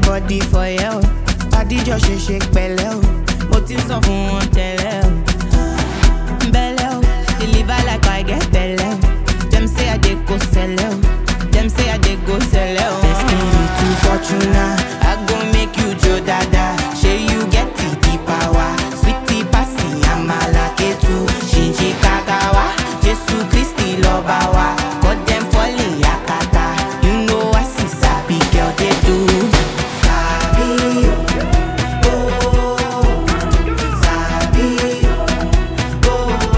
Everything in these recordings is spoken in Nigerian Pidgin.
body for you. Adijọ́ ṣe ṣe pẹ̀lẹ́ o, mo ti ń sọ fún wọn tẹ́lẹ̀ o. Belle o, deliver like I get belle o. Dem say I dey go sell o, dem say I dey go sell o. Destiny to Fortuna, I go make you jo dada. Shey you get the the power, sweetie pasi amala ketu, shinji kakawa, Jesu Kristi lọba wa, cut dem falling yakata. You know I see sabi girl dey do. Sabi o, oh, sabi o.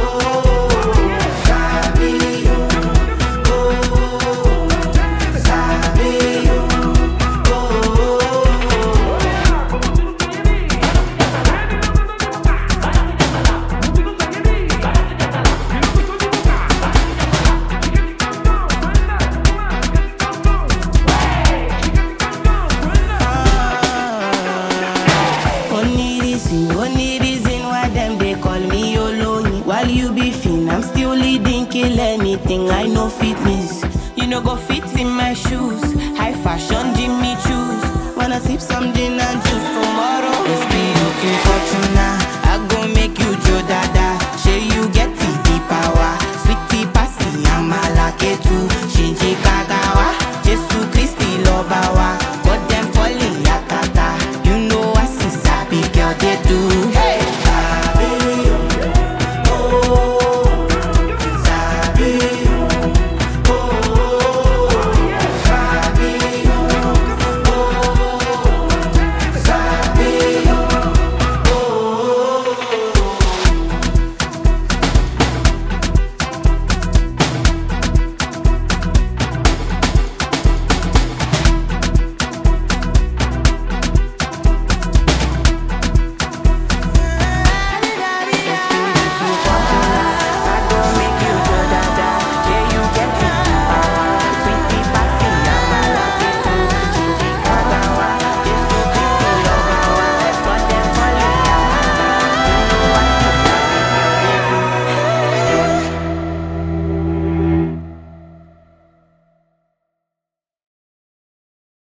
Only reason, only reason why them they call me Oloyin. While you be fin, I'm still leading, kill anything. I know fitness. You know go fit in my shoes. High fashion, Jimmy choose. Wanna sip some gin and juice tomorrow? It's me looking fortuna. I go make you Joe Dada.